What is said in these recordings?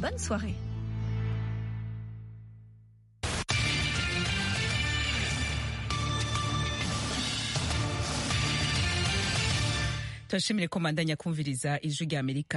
bonne soirée. turashimire ko mandanya kumviriza ijwi rya amerika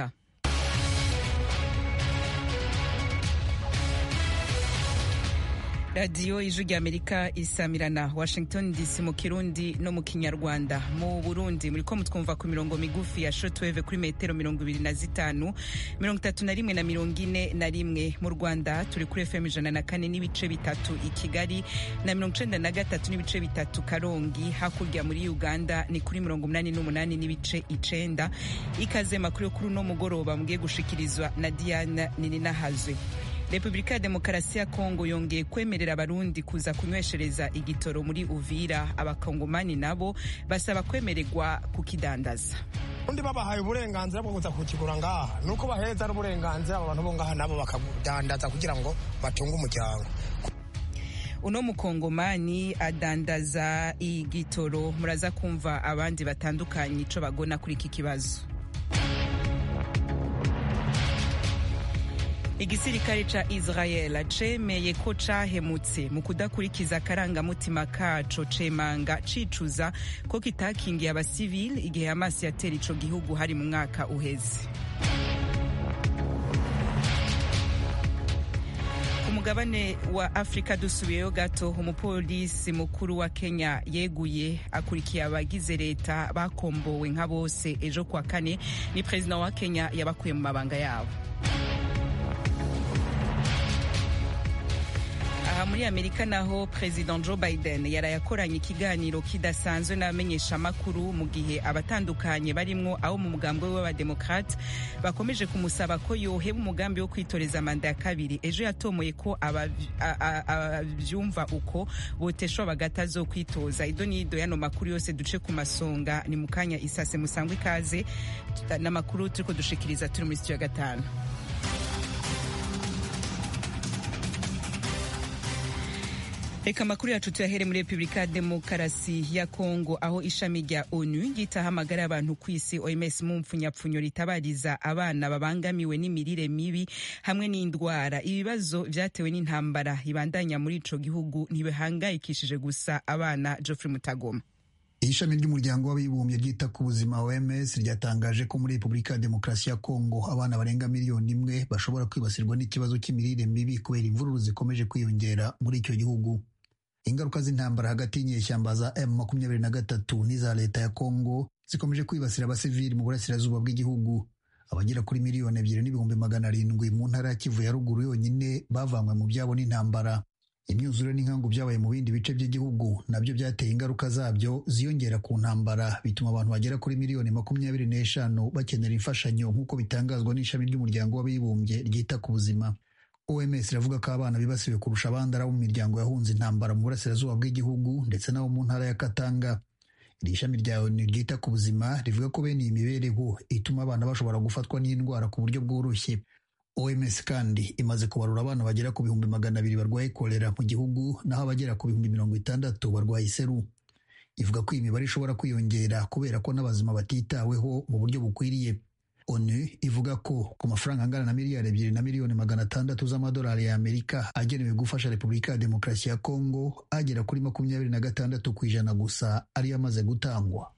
radiyo ijwi rya amerika isamirana washington dc mu kirundi no mu kinyarwanda mu burundi muriko mutwumva ku mirongo migufi ya shotweve kuri metero mirongo ibiri na zitanu mirongo itatu na rimwe na mirongo ine na rimwe mu rwanda turi kuri fm ijana na kane n'ibice bitatu i kigali na mirongo icenda na gatatu n'ibice bitatu karongi hakurya muri uganda ni kuri mirongo umunani n'umunani n'ibice icenda ikaze makuru yo kuri uno mugoroba mugiye gushikirizwa na diana nininahazwe repubulika ya demokarasi ya kongo yongeye kwemerera abarundi kuza kunyweshereza igitoro muri uvira abakongomani nabo basaba kwemererwa kukidandaza undi babahaye uburenganzira bwo kuza kukigura ngaha nuko baheza ari uburenganzira abo bantu bo ngaha nabo bakadandaza kugira ngo batunge umuryango uno mukongomani adandaza igitoro muraza kumva abandi batandukanye ico bagona kuri iki kibazo igisirikare ca israel cemeye ko cahemutse mu kudakurikiza akarangamutima kaco cemanga cicuza ko kitakingiye abasivili igihe hamas yatera ico gihugu hari mu mwaka uheze ku mugabane wa afurika dusubiyeyo gato umupolisi mukuru wa kenya yeguye akurikiye abagize leta bakombowe nka bose ejo kwa kane ni perezida wa kenya yabakuye mu mabanga yabo aha muri amerika naho perezida joe biden yaraye akoranye ikiganiro kidasanzwe n'abamenyeshamakuru mu gihe abatandukanye barimwo abo mu mugambwe we w'abademokrate bakomeje kumusaba ko yoheba umugambi wo kwitoreza manda ya kabiri ejo yatomoye ko abavyumva uko boteshwa bagata zo kwitoza ido n'ido yano makuru yose duce ku masonga ni mu kanya isase musangwa ikaze n'amakuru turiko dushikiriza turi muri sitiyo ya gatanu reka amakuru yacu tuyahere muri repubulika ya demokarasi ya kongo aho ishami rya onu ryitahamagara abantu ku isi oms mu mpfunyapfunyo ritabariza abana babangamiwe n'imirire mibi hamwe n'indwara ibibazo vyatewe n'intambara ibandanya muri ico gihugu ntibihangayikishije gusa abana geoffrey mutagoma ishami ry'umuryango w'abibumbye ryita ku buzima OMS ryatangaje ko muri Repubulika ya Demokarasi ya Kongo abana barenga miliyoni imwe bashobora kwibasirwa n'ikibazo cy'imirire mibi kubera imvururu zikomeje kwiyongera muri icyo gihugu ingaruka z'intambara hagati y'inyeshyamba za M makumyabiri na gatatu n'iza leta ya Kongo zikomeje kwibasira abasivili mu burasirazuba bw'igihugu abagera kuri miliyoni ebyiri n'ibihumbi magana arindwi mu ntara ya Kivu ya ruguru yonyine bavanywe mu byabo n'intambara imyuzure n'inkangu byabaye mu bindi bice by'igihugu nabyo byateye ingaruka zabyo ziyongera ku ntambara bituma abantu bagera kuri miliyoni makumyabiri n'eshanu bakenera imfashanyo nk'uko bitangazwa n'ishami ry'umuryango w'abibumbye ryita ku buzima OMS iravuga ko abana bibasiwe kurusha abandi ari abo mu miryango yahunze intambara mu burasirazuba bw'igihugu ndetse n'abo mu ntara ya Katanga iri shami rya ONU ryita ku buzima rivuga ko bene iyi mibereho ituma abana bashobora gufatwa n'indwara ku buryo bworoshye OMS kandi imaze kubarura abana bagera ku bihumbi magana abiri barwaye kolera mu gihugu naho abagera ku bihumbi mirongo itandatu barwaye iseru ivuga ko iyi mibare ishobora kwiyongera kubera ko n'abazima batitaweho mu buryo bukwiriye onu ivuga ko ku mafaranga angana na miliyari ebyiri na miliyoni magana atandatu z'amadolari ya amerika agenewe gufasha repubulika ya demokarasi ya kongo agera kuri makumyabiri na gatandatu ku ijana gusa ariyo amaze gutangwa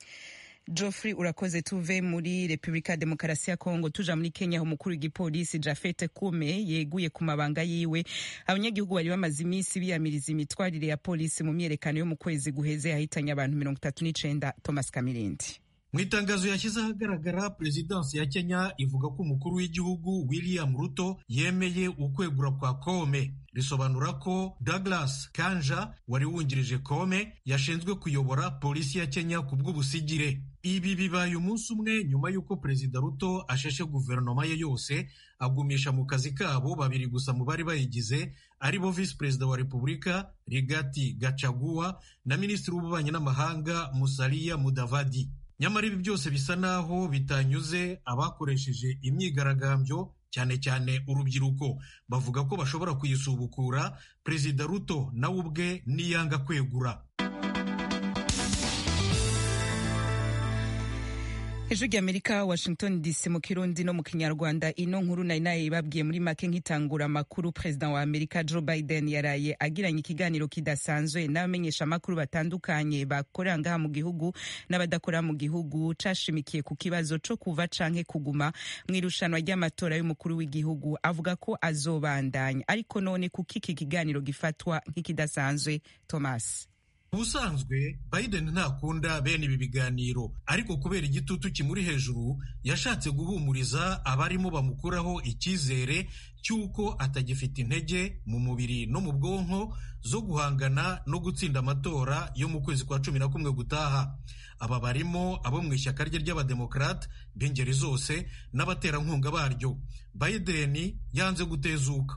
Geoffrey urakoze tuve muri Repubulika ya Demokarasi ya Kongo tuja muri Kenya aho umukuru w'igipolisi Jafet Kume yeguye ku mabanga yiwe abanyagihugu bari bamaze iminsi biyamiriza imitwarire ya polisi mu myerekano yo mu kwezi guheze yahitanye abantu mirongo itatu n'icenda Thomas Kamirindi mu itangazo yashyize ahagaragara perezidansi ya kenya ivuga ko umukuru w'igihugu william ruto yemeye ukwegura kwa kome risobanura ko douglas kanja wari wungirije kome yashinzwe kuyobora polisi ya kenya ku bw'ubusigire ibi bibaye umunsi umwe nyuma y'uko perezida ruto asheshe guverinoma ye yose agumisha mu kazi kabo babiri gusa mu bari bayigize ari bo visi perezida wa repubulika rigati gacaguwa na minisitiri w'ububanyi n'amahanga musaliya mudavadi nyamara ibi byose bisa naho bitanyuze abakoresheje imyigaragambyo cyane cyane urubyiruko bavuga ko bashobora kuyisubukura perezida ruto nawe ubwe niyanga kwegura ijwi ry'amerika washington dc mu kirundi no mu kinyarwanda ino nkuru nari nayibabwiye muri make nk'itangura amakuru perezida wa amerika joe biden yaraye agiranye ikiganiro kidasanzwe n'abamenyesha amakuru batandukanye bakorera ngaha mu gihugu n'abadakora mu gihugu cashimikiye ku kibazo co kuva canke kuguma mu irushanwa ry'amatora y'umukuru w'igihugu avuga ko azobandanya ariko none kuko iki kiganiro gifatwa nk'ikidasanzwe thomas ubusanzwe biden ntakunda bene ibi biganiro ariko kubera igitutu kimuri hejuru yashatse guhumuriza abarimo bamukuraho icyizere cy'uko atagifite intege mu mubiri no mu bwonko zo guhangana no gutsinda amatora yo mu kwezi kwa cumi na kumwe gutaha aba barimo abo mu ishyaka rye ry'abademokarate b'ingeri zose n'abaterankunga baryo biden yanze gutezuka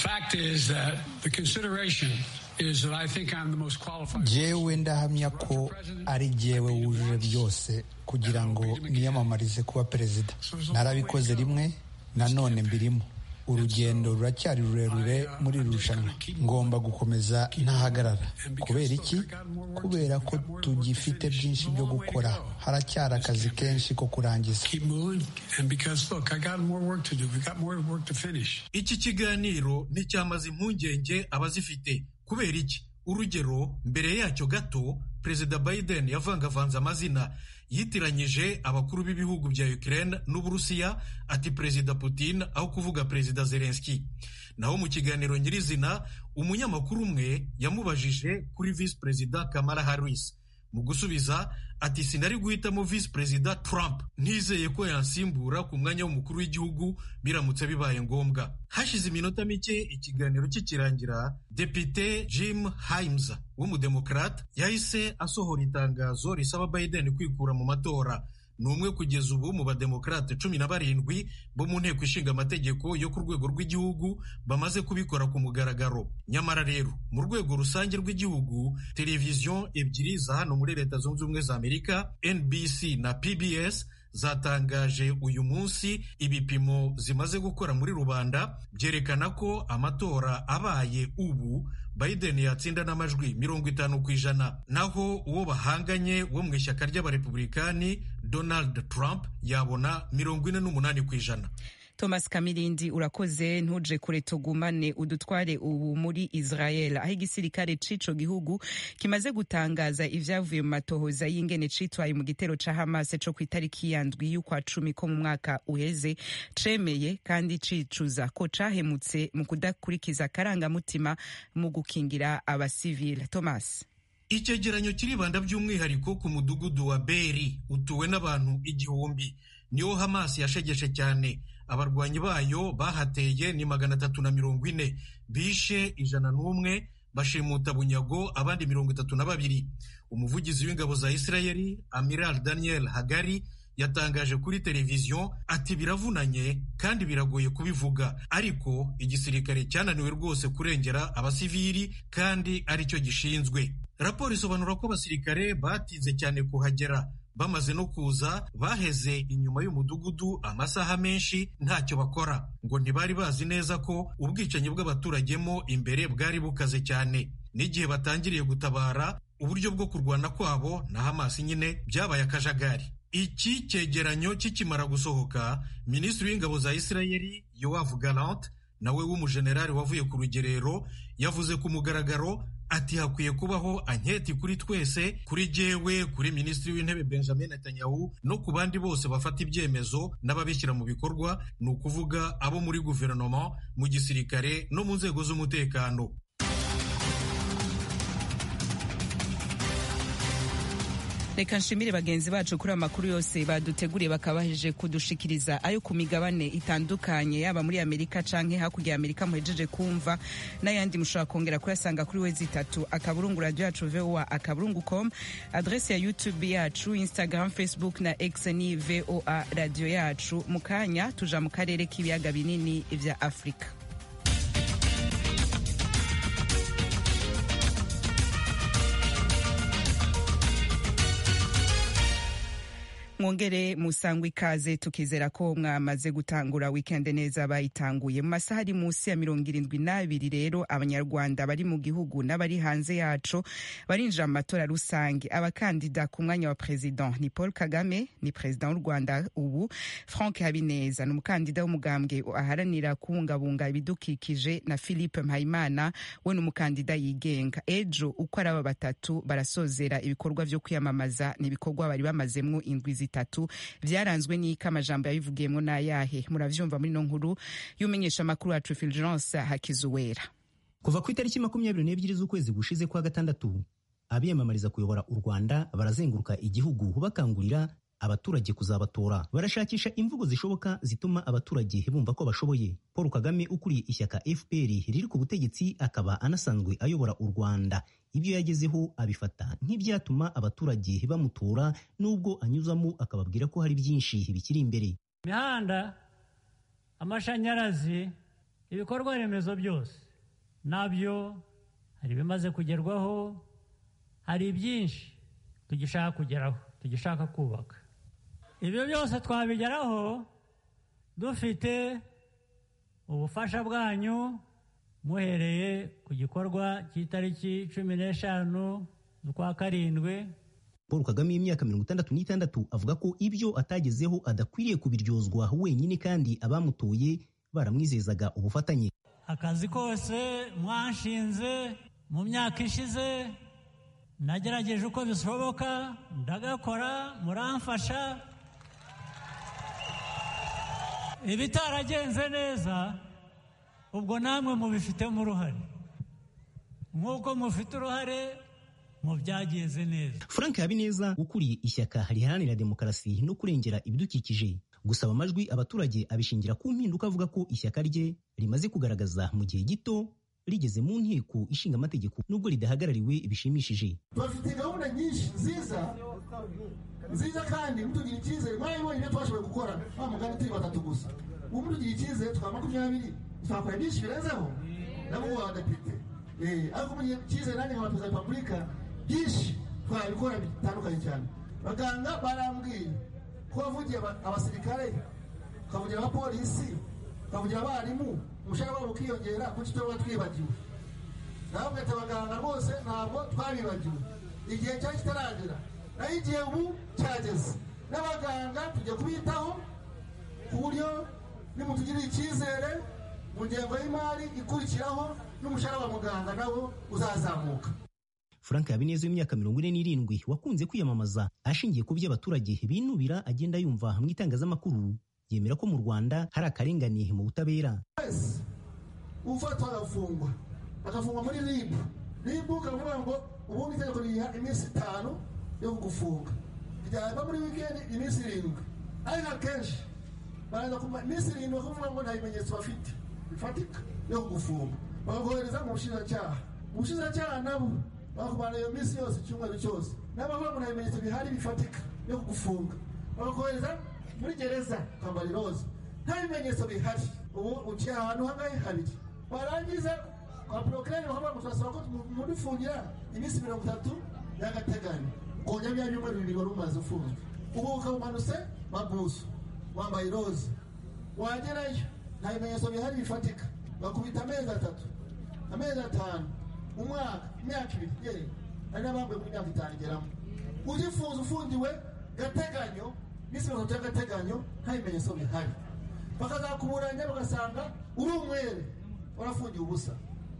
jewe ndahamya ko ari jyewe wujuje byose kugira ngo niyamamarize kuba perezida narabikoze rimwe nanone mbirimo urugendo ruracyari rurerure muri iri rushanwa ngomba gukomeza ntahagarara kubera iki kubera ko tugifite byinshi byo gukora haracyari akazi kenshi ko kurangiza iki kiganiro nticyamaze impungenge abazifite kubera iki urugero mbere yacyo gato perezida biden yavangavanze amazina yitiranyije abakuru b'ibihugu bya Ukraine n'Uburusiya ati perezida Putin aho kuvuga perezida Zelensky naho mu kiganiro nyirizina umunyamakuru umwe yamubajije kuri visi perezida Kamala Harris mu gusubiza ati sinari guhitamo visi perezida Trump ntizeye ko yansimbura ku mwanya w'umukuru w'igihugu biramutse bibaye ngombwa hashize iminota mike ikiganiro kikirangira depite Jim Himes w'umudemokrate yahise asohora itangazo risaba Biden kwikura mu matora ni umwe kugeza ubu mu bademokrate cumi na barindwi bo mu nteko ishinga amategeko yo ku rwego rw'igihugu bamaze kubikora ku mugaragaro nyamara rero mu rwego rusange rw'igihugu televiziyo ebyiri za hano muri leta zunze ubumwe za amerika nbc na pbs zatangaje uyu munsi ibipimo zimaze gukora muri rubanda byerekana ko amatora abaye ubu Biden yatsinda n'amajwi mirongo itanu ku ijana naho uwo bahanganye wo mu ishyaka ry'abarepublikani Donald Trump yabona mirongo ine n'umunani ku ijana thomas kamirindi urakoze ntuje kure tugumane udutware ubu muri israel aho igisirikare c'ico gihugu kimaze gutangaza ivyavuye mu matohoza y'ingene citwaye mu gitero ca hamas co kw'itariki ya ndwi y'ukwa cumi ko mu mwaka uheze cemeye kandi cicuza ko cahemutse mu kudakurikiza akarangamutima mu gukingira abasivile thomas icyegeranyo kiribanda by'umwihariko ku mudugudu wa beri utuwe n'abantu igihumbi niwo hamas yashegeshe cyane abarwanyi bayo bahateye ni magana atatu na mirongo ine bishe ijana n'umwe bashimuta bunyago abandi mirongo itatu na babiri umuvugizi w'ingabo za isirayeli amiral daniel hagari yatangaje kuri televiziyo ati biravunanye kandi biragoye kubivuga ariko igisirikare cyananiwe rwose kurengera abasivili kandi aricyo gishinzwe raporo isobanura ko abasirikare batinze cyane kuhagera bamaze no kuza baheze inyuma y'umudugudu amasaha menshi ntacyo bakora ngo ntibari bazi neza ko ubwicanyi bw'abaturagemo imbere bwari bukaze cyane n'igihe batangiriye gutabara uburyo bwo kurwana kwabo na hamasi nyine byabaye akajagari iki cyegeranyo kikimara gusohoka minisitiri w'ingabo za isirayeli yowavu galante nawe w'umujenerali wavuye ku rugerero yavuze ku mugaragaro ati hakwiye kubaho anketi kuri twese kuri jyewe kuri minisitiri w'intebe benjamin netanyahu no ku bandi bose bafata ibyemezo n'ababishyira mu bikorwa ni ukuvuga abo muri guverinoma mu gisirikare no mu nzego z'umutekano reka nshimire bagenzi bacu kuri amakuru yose baduteguriye bakabaheje kudushikiriza ayo ku migabane itandukanye yaba muri amerika canke hakurya ya amerika muhejeje kumva n'ayandi mushobora kongera kuyasanga kuri wezi itatu akaburungu radio yacu voa akaburungu com adrese ya youtube yacu instagram facebook na x ni voa radio yacu mu kanya tuja mu karere k'ibiyaga binini vya afurika mwongere musangwe ikaze tukizera ko mwamaze gutangura weekend neza bayitanguye mu masaha ari munsi ya mirongo irindwi n'abiri rero abanyarwanda bari mu gihugu n'abari hanze yaco barinjira mu matora rusange abakandida ku mwanya wa president ni paul kagame ni perezida w'u rwanda ubu frank habineza ni umukandida w'umugambwe aharanira kubungabunga ibidukikije na philippe mpayimana we ni umukandida yigenga ejo uko ari aba batatu barasozera ibikorwa vyo kwiyamamaza ni ibikorwa bari bamazemwo indwi zitatu vyaranzwe n'iko amajambo yabivugiyemwo n'ayahe muravyumva muri no nkuru y'umenyesha amakuru wacu Fulgence Hakizuwera kuva ku itariki makumyabiri n'ebyiri z'ukwezi gushize kwa gatandatu abiyamamariza kuyobora u Rwanda barazenguruka igihugu bakangurira abaturage kuzabatora barashakisha imvugo zishoboka zituma abaturage bumva ko bashoboye paul kagame ukuriye ishyaka fpr riri ku butegetsi akaba anasanzwe ayobora u rwanda ibyo yagezeho abifata nk'ibyatuma abaturage bamutora nubwo anyuzamo akababwira ko hari byinshi bikiri imbere imihanda amashanyarazi ibikorwa remezo byose nabyo hari ibimaze kugerwaho hari byinshi tugishaka kugeraho tugishaka kubaka ibyo byose twabigeraho dufite ubufasha bwanyu muhereye ku gikorwa cy'itariki cumi n'eshanu z'ukwa karindwi paul kagame y'imyaka mirongo itandatu n'itandatu avuga ko ibyo atagezeho adakwiriye kubiryozwa wenyine kandi abamutoye baramwizezaga ubufatanye akazi kose mwanshinze mu myaka ishize nagerageje uko bishoboka ndagakora muramfasha ibitaragenze neza ubwo namwe mubifitemo uruhare nk'uko mufite uruhare mu byagenze neza frank habineza ukuriye ishyaka riharanira demokarasi no kurengera ibidukikije gusaba amajwi abaturage abishingira ku mpinduka avuga ko ishyaka rye rimaze kugaragaza mu gihe gito rigeze mu nteko ishinga amategeko nubwo ridahagarariwe bishimishije bafite gahunda nyinshi nziza nziza kandi mutugira icyizere mwabibonye ibyo twashoboye gukora wa mugani turi batatu gusa ubu mutugira icyizere twa makumyabiri twakora byinshi birenzeho nabo abadepite ariko mugihe icyizere nanjye nka perezida wa repubulika byinshi twabikora bitandukanye cyane baganga barambwiye ko wavugiye abasirikare ukavugira abapolisi ukavugira abarimu umushahara wabo ukiyongera kuki tuba twibagiwe nawe ugahita abaganga rwose ntabwo twabibagiwe igihe cyari kitaragera naho igihe ubu cyageze n'abaganga tujya kubitaho ku buryo nimutugirira icyizere mu ngengo y'imari ikurikiraho n'umushahara wa muganga nawo uzazamuka frank habineza w'imyaka mirongo ine n'irindwi wakunze kwiyamamaza ashingiye ku byo abaturage binubira agenda yumva mu itangazamakuru yemera ko mu rwanda hari akarengane mu butabera wese ufatwa agafungwa agafungwa muri ribu ribu ukavuga ngo ubundi itegeko riha iminsi itanu yo kugufunga ryaba muri wikendi iminsi irindwi ariko akenshi baraza ku minsi irindwi bakavuga ngo nta bimenyetso bafite bifatika yo kugufunga bakakohereza mu bushinjacyaha ubushinjacyaha nabo bakubana iyo minsi yose icyumweru cyose n'abavuga ngo nta bimenyetso bihari bifatika yo kugufunga bakakohereza muri gereza kwambara iroza nta bimenyetso bihari ubu uciye ahantu hangahe habiri warangiza kwa porokirani bakavuga ngo turasaba ko mudufungira iminsi mirongo itatu y'agateganyo kongera bya byumweru bibiri wari umaze ufunzwe ubu ukaba umanutse mabuso wambaye iroza wagerayo nta bimenyetso bihari bifatika bakubita amezi atatu amezi atanu umwaka imyaka ibiri yewe hari n'abambaye muri myaka itanu igeramo ugifunze ufungiwe gateganyo minsi mirongo itatu y'agateganyo nta bimenyetso bihari bakazakuburanya bagasanga uri umwere warafungiwe ubusa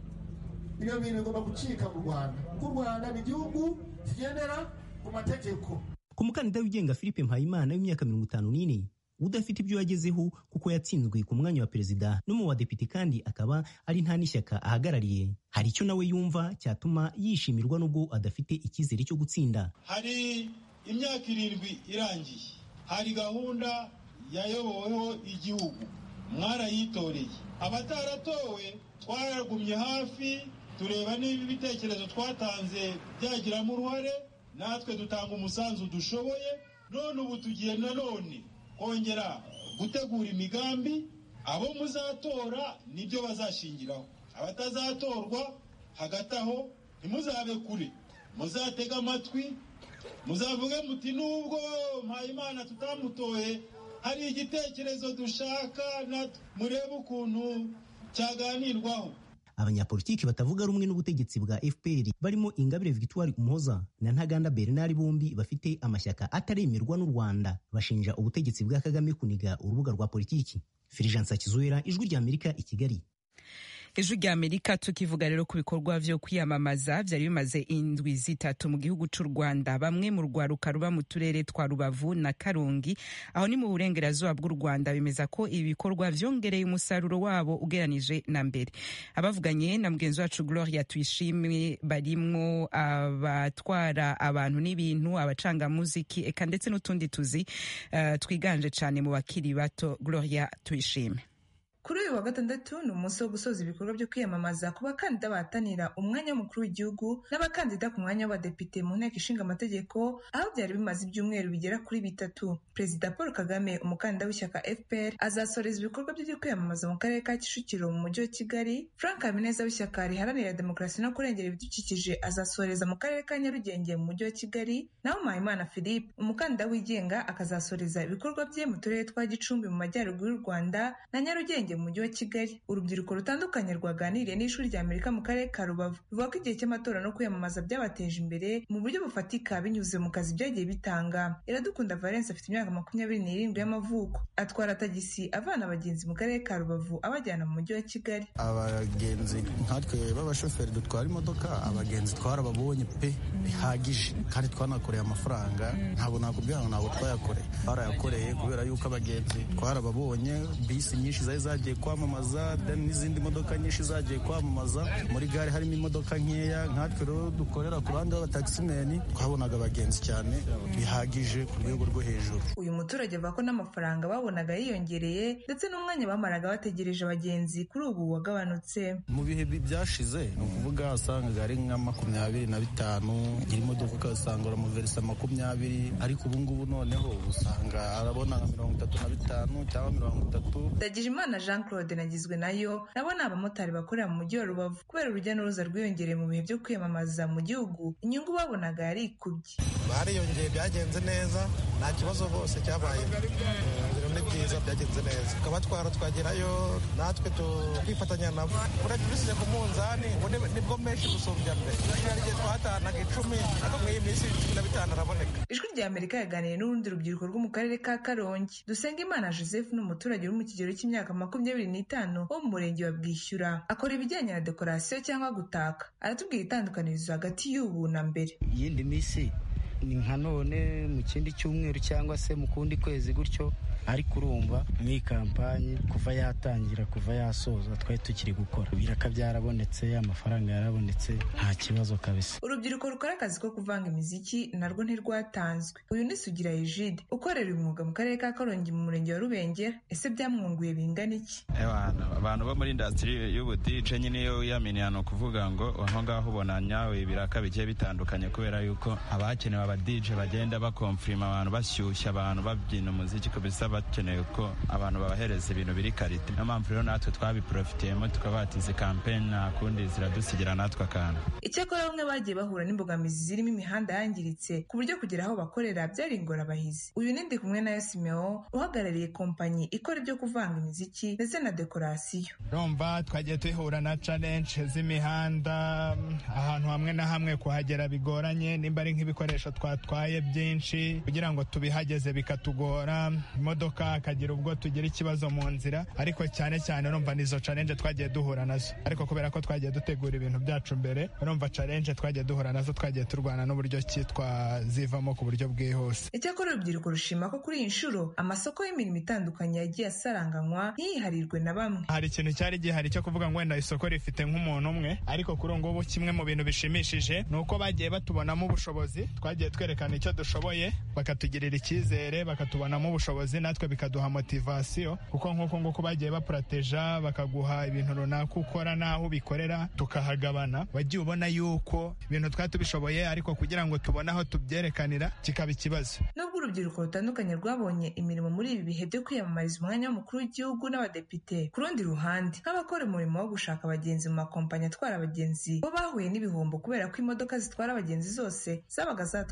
ibyo bintu bigomba gucika mu rwanda kuko u rwanda ni igihugu kigendera ku mategeko ku mukandida wigenga philippe mpayimana w'imyaka mirongo itanu n'ine udafite ibyo yagezeho kuko yatsinzwe ku mwanya wa perezida no mu badepite kandi akaba ari nta n'ishyaka ahagarariye hari icyo nawe yumva cyatuma yishimirwa n'ubwo adafite icyizere cyo gutsinda hari imyaka irindwi irangiye hari gahunda yayoboweho igihugu mwarayitoreye abataratowe twaragumye hafi tureba niba ibitekerezo twatanze byagiramo uruhare natwe dutanga umusanzu dushoboye none ubu tugiye nanone kongera gutegura imigambi abo muzatora nibyo bazashingiraho abatazatorwa hagati aho ntimuzabe kure muzatege amatwi muzavuge muti nubwo mpayimana tutamutoye hari igitekerezo dushaka murebe ukuntu cyaganirwaho abanyapolitiki batavuga rumwe n'ubutegetsi bwa fpr barimo ingabire victoire umuhoza na ntaganda bernard bombi bafite amashyaka ataremerwa n'u rwanda bashinja ubutegetsi bwa kagame kuniga urubuga rwa politiki filijansa kizuera ijwi rya amerika i kigali ijwi rya amerika tukivuga rero ku bikorwa vyo kwiyamamaza vyari bimaze indwi zitatu mu gihugu c'u rwanda bamwe mu rwaruka ruba mu turere twa rubavu na karongi aho ni mu burengerazuba bw'u rwanda bemeza ko ibi bikorwa vyongereye umusaruro wabo ugeranije na mbere abavuganye na mugenzi wacu gloria tuyishimwe barimwo abatwara abantu n'ibintu abacangamuziki eka ndetse n'utundi tuzi uh, twiganje cane mu bakiri bato gloria tuyishime kuri uyu wa gatandatu ni umunsi wo gusoza ibikorwa byo kwiyamamaza ku bakandida bahatanira umwanya w'umukuru w'igihugu n'abakandida ku mwanya w'abadepite mu nteko ishinga amategeko aho byari bimaze ibyumweru bigera kuri bitatu perezida paul kagame umukandida w'ishyaka fpr azasoreza ibikorwa bye byo kwiyamamaza mu karere ka kicukiro mu mujyi wa kigali frank habineza w'ishyaka riharanira demokarasi no kurengera ibidukikije azasoreza mu karere ka nyarugenge mu mujyi wa kigali naho mpayimana philippe umukandida wigenga akazasoreza ibikorwa bye mu turere twa gicumbi mu majyaruguru y'u rwanda na nyarugenge mu mujyi wa kigali urubyiruko rutandukanye rwaganiriye n'ishuri rya amerika mu karere ka rubavu ruvuga ko igihe cy'amatora no kwiyamamaza byabateje imbere mu buryo bufatika binyuze mu kazi byagiye bitanga iradukunda valence afite imyaka makumyabiri n'irindwi y'amavuko atwara tagisi avana abagenzi mu karere ka rubavu abajyana mu mujyi wa kigali abagenzi nkatwe b'abashoferi dutwara imodoka abagenzi twarababonye pe bihagije kandi twanakoreye amafaranga ntabwo nakubwira ngo ntabwo twayakoreye twarayakoreye kubera yuko abagenzi twarababonye bisi nyinshi zari zagiye kwamamaza n'izindi modoka nyinshi zagiye kwamamaza muri gare harimo imodoka nkeya nkatwe rero dukorera ku ruhande rw'abatakisimeni twabonaga abagenzi cyane bihagije ku rwego rwo hejuru uyu muturage avuga ko n'amafaranga babonaga yiyongereye ndetse n'umwanya bamaraga bategereje abagenzi kuri ubu wagabanutse mu bihe byashize ni ukuvuga wasangaga ari nka makumyabiri na bitanu nyiri imodoka ugasanga uramuverisa makumyabiri ariko ubu ngubu noneho usanga arabona nka mirongo itatu na bitanu cyangwa mirongo itatu Ndagijimana Jean Claude nagizwe nayo nabo ni abamotari bakorera mu mujyi wa Rubavu kubera urujya n'uruza rwiyongereye mu bihe byo kwiyamamaza mu gihugu inyungu babonaga yari ikubye bariyongeye byagenze neza nta kibazo bose cyabaye ibintu ni byiza byagenze neza tukabatwara twagerayo natwe tukifatanya nabo urebye ubisize ku munzani nibwo menshi gusumbya mbere hari igihe twatanaga icumi ariko muri iyi minsi cumi na bitanu araboneka ijwi rya amerika yaganiriye n'urundi rubyiruko rwo mu karere ka karongi dusengimana joseph ni umuturage uri mu kigero cy'imyaka makumyabiri n'itanu wo mu murenge wa bwishyura akora ibijyanye na dekorasiyo cyangwa gutaka aratubwira itandukanirizo hagati y'ubu na mbere iyindi minsi ni nka none mu kindi cyumweru cyangwa se mu kundi kwezi gutyo ariko urumva muri kampanyi kuva yatangira kuva yasoza twari tukiri gukora ibiraka byarabonetse amafaranga yarabonetse nta kibazo kabisa urubyiruko rukora akazi ko kuvanga imiziki narwo ntirwatanzwe uyu ni sugira ejide ukorera uyu mwuga mu karere ka karongi mu murenge wa rubengera ese byamwunguye bingana iki abantu bo muri indasitiri y'ubudije nyine iyo wiyaminiye ni ukuvuga ngo aho ngaho ubona nyawe ibiraka bigiye bitandukanye kubera yuko abakenewe abadije bagenda bakomfirima abantu bashyushya abantu babyina umuziki kabisa bakeneye ko abantu babahereza ibintu biri karite niyo mpamvu rero natwe twabiporofitiyemo tukaba batize kampeni nta kundi ziradusigira natwe akantu icyakora bamwe bagiye bahura n'imbogamizi zirimo imihanda yangiritse ku buryo kugera aho bakorera byari ingorabahizi uyu ni ndi kumwe na simeo uhagarariye kompanyi ikora ibyo kuvanga imiziki ndetse na dekorasiyo urumva twagiye duhura na challenge z'imihanda ahantu hamwe na hamwe kuhagera bigoranye nimba ari nk'ibikoresho twatwaye byinshi kugira ngo tubihageze bikatugora imodoka akagira ubwo tugira ikibazo mu nzira ariko cyane cyane urumva nizo challenge twagiye duhura nazo ariko kubera ko twagiye dutegura ibintu byacu mbere urumva challenge twagiye duhura nazo twagiye turwana n'uburyo ki twazivamo ku buryo bwihuse icyakora urubyiruko rushima ko kuri iyi nshuro amasoko y'imirimo itandukanye yagiye asaranganywa ntiyiharirwe na bamwe hari ikintu cyari gihari cyo kuvuga ngo wenda isoko rifite nk'umuntu umwe ariko kuri ubu ngubu kimwe mu bintu bishimishije ni uko bagiye batubonamo ubushobozi twagiye twerekana icyo dushoboye bakatugirira icyizere bakatubonamo ubushobozi natwe bikaduha motivasiyo kuko nk'uko nguko bagiye baporoteja bakaguha ibintu runaka ukora n'aho ubikorera tukahagabana wagiye ubona yuko ibintu twari tubishoboye ariko kugira ngo tubone aho tubyerekanira kikaba ikibazo nubwo urubyiruko rutandukanye rwabonye imirimo muri ibi bihe byo kwiyamamariza umwanya w'umukuru w'igihugu n'abadepite ku rundi ruhande nk'abakora umurimo wo gushaka abagenzi mu makompanyi atwara abagenzi bo bahuye n'ibihombo kubera ko imodoka zitwara abagenzi zose zabaga zatwaye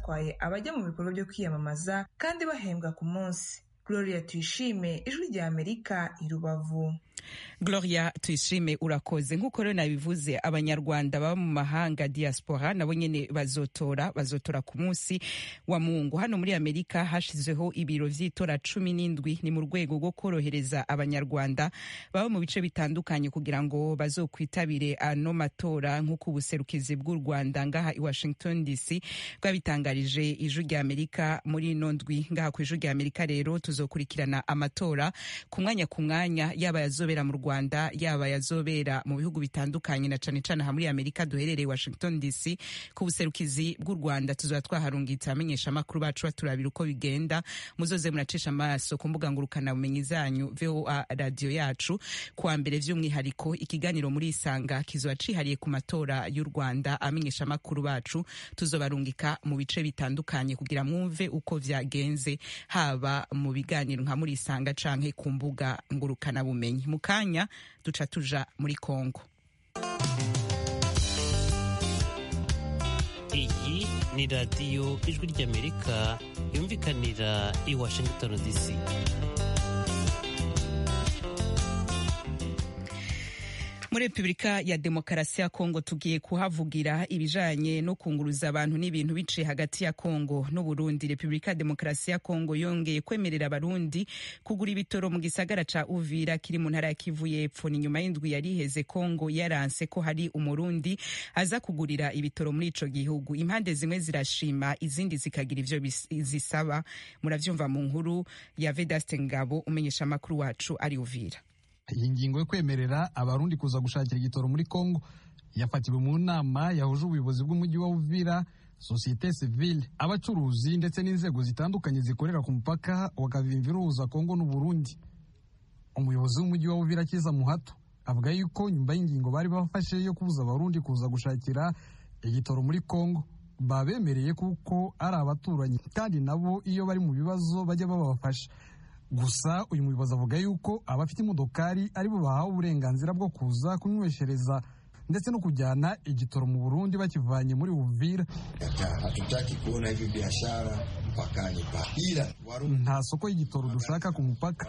batwaye abajya mu bikorwa byo kwiyamamaza kandi bahembwa ku munsi gloria tuyishime ijwi rya amerika i rubavu gloria tuyishime urakoze nk'uko rero nabivuze abanyarwanda baba mu mahanga diaspora nabo nyene bazotora bazotora ku munsi wa mungu hano muri amerika hashizeho ibiro vy'itora cumi n'indwi ni mu rwego rwo korohereza abanyarwanda baba mu bice bitandukanye kugira ngo bazokwitabire ano matora nk'uko ubuserukizi bw'u rwanda ngaha i washington dc bwabitangarije ijwi rya amerika muri ino ndwi ngaha ku ijwi rya amerika rero tuzokurikirana amatora ku mwanya ku mwanya yaba yazobera mu rwanda yaba yazobera mu bihugu bitandukanye na cane cane aha muri amerika duherereye washington dc ku buserukizi bw'u rwanda tuzoba twaharungitse abamenyesha amakuru bacu baturabira uko bigenda muzoze muracisha amaso ku mbuga ngurukanabumenyi zanyu voa radiyo yacu kuwa mbere vy'umwihariko ikiganiro muri isanga kizoba cihariye ku matora y'u rwanda abamenyesha amakuru bacu tuzobarungika mu bice bitandukanye kugira mwumve uko vyagenze haba mu biganiro nka muri isanga canke ku mbuga ngurukanabumenyi mu kanya duca tuja muri kongo iyi ni radiyo ijwi ry'amerika yumvikanira i washington dc muri repubulika ya demokarasi ya kongo tugiye kuhavugira ibijanye no kunguruza abantu n'ibintu biciye hagati ya kongo n'uburundi repubulika ya demokarasi ya kongo yongeye kwemerera abarundi kugura ibitoro mu gisagara ca uvira kiri mu ntara ya kivu y'epfo ni nyuma y'indwi yari iheze kongo yaranse ko hari umurundi aza kugurira ibitoro muri ico gihugu impande zimwe zirashima izindi zikagira ivyo zisaba muravyumva mu nkuru ya vedaste ngabo umenyesha amakuru wacu ari uvira iyi ngingo yo kwemerera abarundi kuza gushakira igitoro muri congo yafatiwe mu nama yahuje ubuyobozi bw'umujyi wa uvira sosiyete sivile abacuruzi ndetse n'inzego zitandukanye zikorera ku mupaka wa kavimvira uhuza congo n'uburundi umuyobozi w'umujyi wa uvira kiza muhato avuga yuko nyuma y'ingingo bari bafashe yo kubuza abarundi kuza gushakira igitoro muri congo babemereye kuko ari abaturanyi kandi nabo iyo bari mu bibazo bajya babafasha gusa uyu muyobozi avuga yuko abafite imodokari aribo bahawe uburenganzira bwo kuza kunyweshereza ndetse no kujyana igitoro mu Burundi bakivanye muri Uvira. Hatutaki kuona hivi biashara mpakani pa ila nta soko y'igitoro dushaka ku mupaka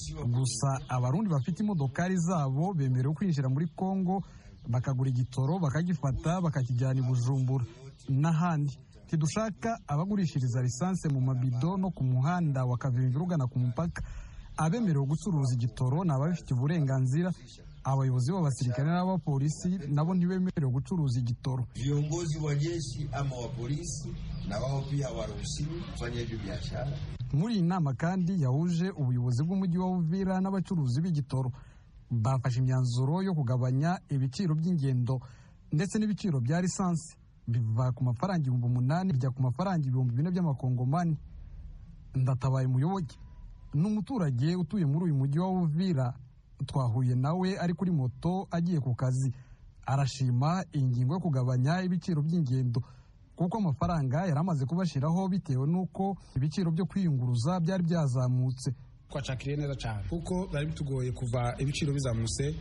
gusa abarundi bafite imodokari zabo bemerewe kwinjira muri Kongo bakagura igitoro bakagifata bakakijyana i Bujumbura n'ahandi ntidushaka abagurishiriza lisansi mu mabido no ku muhanda wa Kavimvira ugana ku mupaka abemerewe gucuruza igitoro ni ababifitiye uburenganzira abayobozi b'abasirikare n'abapolisi nabo ntibemerewe gucuruza igitoro viongozi wa jeshi ama wa polisi na wao pia hawaruhusiwi kufanya hivyo biashara muri iyi nama kandi yahuje ubuyobozi bw'umujyi wa Uvira n'abacuruzi b'igitoro bafashe imyanzuro yo kugabanya ibiciro by'ingendo ndetse n'ibiciro bya lisansi biva ku mafaranga ibihumbi umunani bijya ku mafaranga ibihumbi bine by'amakongomani ndatabaye umuyoboke ni umuturage utuye muri uyu mujyi wa Uvira twahuye nawe ari kuri moto agiye ku kazi arashima iyi ngingo yo kugabanya ibiciro by'ingendo kuko amafaranga yari amaze kubashiraho bitewe n'uko ibiciro byo kwiyunguruza byari byazamutse twacakiriye neza cyane kuko byari bitugoye kuva ibiciro bizamutse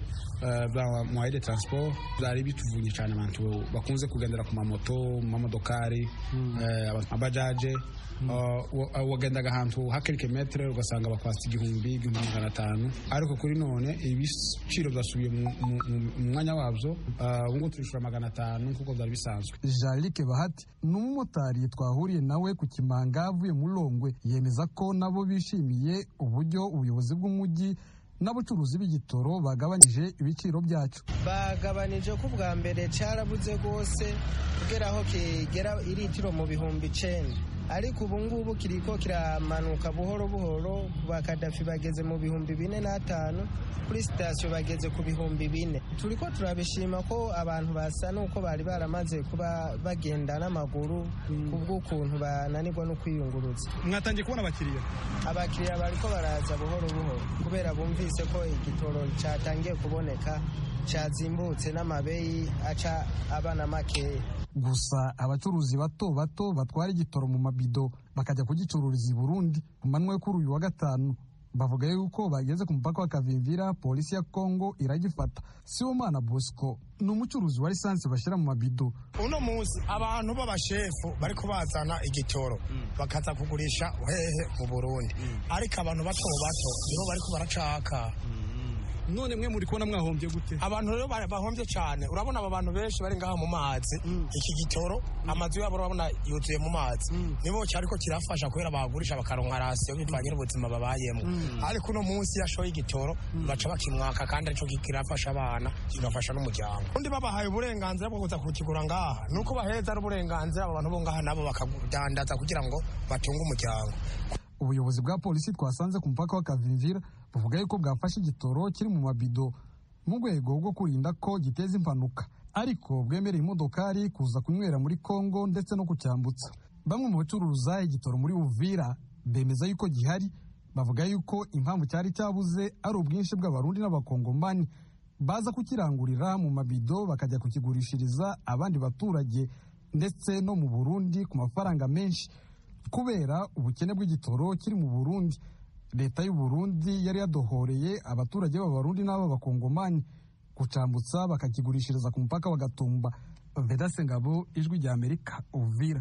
bya mwayide transport byari bituvunye cyane abantu bakunze kugendera ku mamoto mu mamodokari abajaje wagendaga ahantu hakirike metere ugasanga bakwasa igihumbi igihumbi magana atanu ariko kuri none ibiciro byasubiye mu mwanya wabyo ubu ngubu turishura magana atanu nk'uko byari bisanzwe jarike bahati ni umumotari twahuriye nawe ku kimanga avuye muri longwe yemeza ko nabo bishimiye uburyo ubuyobozi bw'umujyi n'abacuruzi b'igitoro bagabanyije ibiciro byacu bagabanije ko ubwa mbere cyarabuze rwose kugera aho kigera iritiro mu bihumbi icenda ariko ubu ngubu kiriko kiramanuka buhoro buhoro ba kadafi bageze mu bihumbi bine n'atanu kuri sitasiyo bageze ku bihumbi bine turiko turabishima ko abantu basa n'uko bari baramaze kuba bagenda n'amaguru ku bw'ukuntu bananirwa no kwiyunguruza mwatangiye kubona abakiriya abakiriya bariko baraza buhoro buhoro kubera bumvise ko igitoro cyatangiye kuboneka cyazimbutse n'amabeyi aca abana makeya gusa abacuruzi bato bato batwara igitoro mu mabido bakajya kugicururiza i Burundi ku manywa yo kuri uyu wa gatanu bavuga yuko bageze ku mupaka wa kavimvira polisi ya kongo iragifata sibomana bosco ni umucuruzi wa lisansi bashyira mu mabido uno munsi abantu b'abashefu bariko bazana igitoro bakaza kugurisha hehe mu burundi ariko abantu bato bato nibo bariko baracaka none mwe muri kubona mwahombye gute abantu rero bahombye cyane urabona aba bantu benshi bari ngaha mu mazi iki gitoro amazu yabo urabona yuzuye mu mazi nibo cyariko kirafasha kubera bagurisha bakaronka rasiyo bivanye n'ubuzima babayemo ariko uno munsi yashoye igitoro baca bakimwaka kandi arico kirafasha abana kigafasha n'umuryango undi babahaye uburenganzira bwo kuza kukigura ngaha nuko baheza ari uburenganzira abo bantu bo ngaha nabo bakadandaza kugira ngo batunge umuryango ubuyobozi bwa polisi twasanze ku mupaka wa kavimvira buvuga yuko bwafashe igitoro kiri mu mabido mu rwego rwo kurinda ko giteza impanuka ariko bwemereye imodokari kuza kunywera muri kongo ndetse no kucyambutsa bamwe mu bacuruza igitoro muri uvira bemeza yuko gihari bavuga yuko impamvu cyari cyabuze ari ubwinshi bw'abarundi n'abakongomani baza kukirangurira mu mabido bakajya kukigurishiriza abandi baturage ndetse no mu burundi ku mafaranga menshi kubera ubukene bw'igitoro kiri mu burundi leta y'u Burundi yari yadohoreye abaturage b'abarundi n'ab'abakongomani kucambutsa bakakigurishiriza ku mupaka wa gatumba vedase ngabo ijwi rya amerika uvira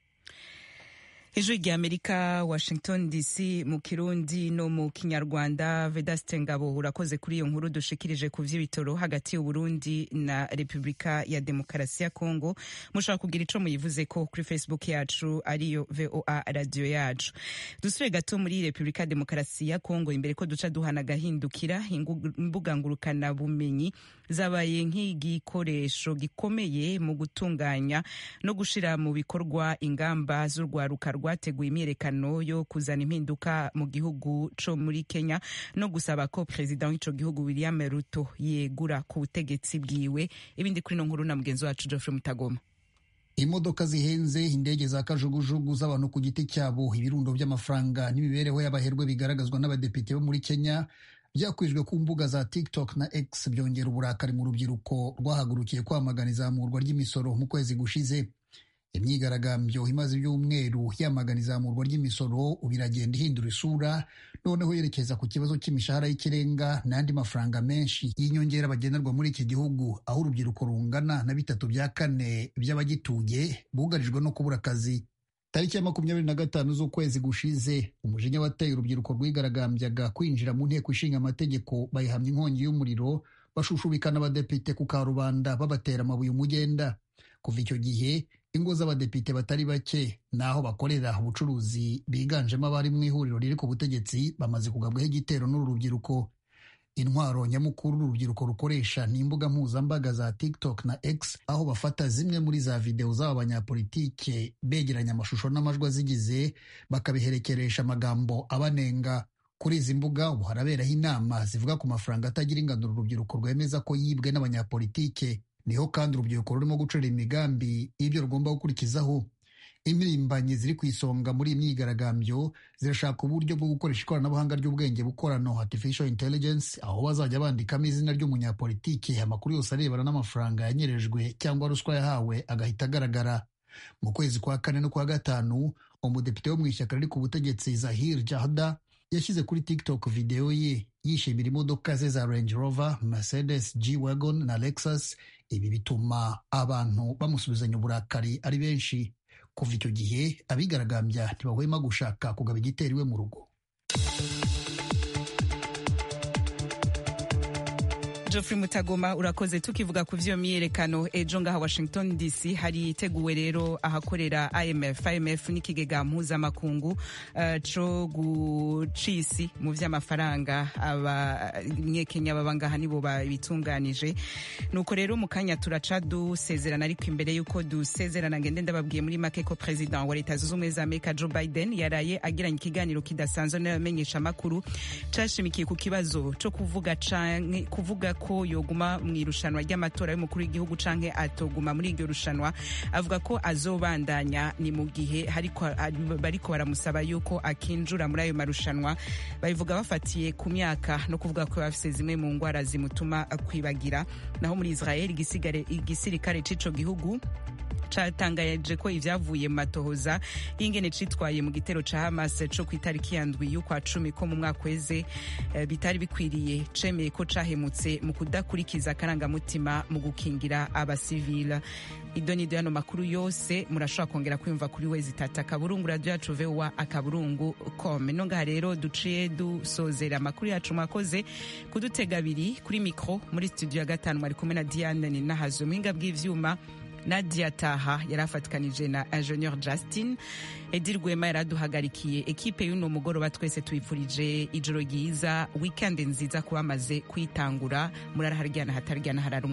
ijwi rya amerika washington dc mu kirundi no mu kinyarwanda vedaste ngabo urakoze kuri iyo nkuru dushikirije ku vy'ibitoro hagati y'uburundi na repubulika ya demokarasi ya kongo mushobora kugira ico muyivuze ko kuri facebook yacu ariyo voa radio yacu dusubire gato muri repubulika ya demokarasi ya kongo imbere ko duca duhana agahindukira imbuga ngurukana bumenyi zabaye nk'igikoresho gikomeye mu gutunganya no gushira mu bikorwa ingamba z'urwaruka rwateguye imyiyerekano yo kuzana impinduka mu gihugu co muri Kenya no gusaba ko perezida w'ico gihugu William Ruto yegura ku butegetsi bwiwe ibindi kuri no nkuru na mugenzi wacu Geoffrey Mutagoma imodoka zihenze indege za kajugujugu z'abantu ku giti cyabo ibirundo by'amafaranga n'imibereho y'abaherwe bigaragazwa n'abadepite bo muri Kenya byakwijwe ku mbuga za TikTok na X byongera uburakari mu rubyiruko rwahagurukiye kwamagana izamurwa ry'imisoro mu kwezi gushize imyigaragambyo imaze ibyumweru yamagana izamurwa ry'imisoro ubu iragenda ihindura isura noneho yerekeza ku kibazo cy'imishahara y'ikirenga n'andi mafaranga menshi y'inyongera bagenerwa muri iki gihugu aho urubyiruko rungana na bitatu bya kane by'abagituye bugarijwe no kubura akazi tariki ya makumyabiri na gatanu z'ukwezi gushize umujinya wateye urubyiruko rwigaragambyaga kwinjira mu nteko ishinga amategeko bayihamya inkongi y'umuriro bashushubikana abadepite ku karubanda babatera amabuye umugenda kuva icyo gihe ingo z'abadepite batari bake n'aho bakorera ubucuruzi biganjemo abari mu ihuriro riri ku butegetsi bamaze kugabwaho igitero n'uru rubyiruko intwaro nyamukuru urubyiruko rukoresha ni imbuga mpuzambaga za TikTok na X aho bafata zimwe muri za videwo z'aba banyapolitike begeranya amashusho n'amajwi azigize bakabiherekeresha amagambo abanenga kuri izi mbuga ubu haraberaho inama zivuga ku mafaranga atagira ingano urubyiruko rwemeza ko yibwe n'abanyapolitike niho kandi urubyiruko rurimo gucura imigambi y'ibyo rugomba gukurikizaho impirimbanyi ziri ku isonga muri iyi myigaragambyo zirashaka uburyo bwo gukoresha ikoranabuhanga ry'ubwenge bukorano artificial intelligence aho bazajya bandikamo izina ry'umunyapolitike amakuru yose arebana n'amafaranga yanyerejwe cyangwa ruswa yahawe agahita agaragara mu kwezi kwa kane no kwa gatanu umudepite wo mu ishyaka riri ku butegetsi zahir jahda yashyize kuri tiktok videwo ye yishimira imodoka ze za range rover mercedes g wagon na lexus ibi bituma abantu bamusubizanya uburakari ari benshi kuva icyo gihe abigaragambya ntibahwema gushaka kugaba igitero iwe mu rugo Geoffrey Mutagoma urakoze tukivuga ku vyo myiyerekano ejo ngaha Washington DC hari iteguwe rero ahakorera IMF IMF n'ikigega mpuzamakungu uh, co gucisi mu vy'amafaranga abanyekenya baba ngaha nibo babitunganije nuko rero mu kanya turaca dusezerana ariko imbere yuko dusezerana ngende ndababwiye muri make ko president wa leta zunze ubumwe za Amerika Joe Biden yaraye agiranye ikiganiro kidasanzwe n'abamenyesha amakuru cashimikiye ku kibazo co kuvuga canke kuvuga ko yoguma mu irushanwa ry'amatora y'umukuru w'igihugu canke atoguma muri iryo rushanwa avuga ko azobandanya ni mu gihe bariko baramusaba yuko akinjura muri ayo marushanwa babivuga bafatiye ku myaka no kuvuga ko bafise zimwe mu ngwara zimutuma kwibagira naho muri israel igisirikare c'ico gihugu catangaje ko ivyavuye mu matohoza y'ingene citwaye mu gitero ca Hamas co ku itariki ya ndwi y'ukwa cumi ko mu mwaka weze eh, bitari bikwiriye cemeye ko cahemutse mu kudakurikiza akarangamutima mu gukingira abasivila idonido yano makuru yose murashobora kongera kwiyumva kuri wezi tata akaburungu radio yacu vowa akaburungu com no ngaha rero duciye dusozera amakuru yacu mwakoze kudutega abiri kuri mikro muri studio ya gatanu mwari kumwe na Diane ni nahazo muhinga bw'ivyuma Nadia Taha yari afatikanije na Ingenieur Justin Edi Rwema yaraduhagarikiye ekipe y'uno mugoroba twese tuyipfurije ijoro ryiza weekend nziza kuba amaze kwitangura muraraharyana hataryana harara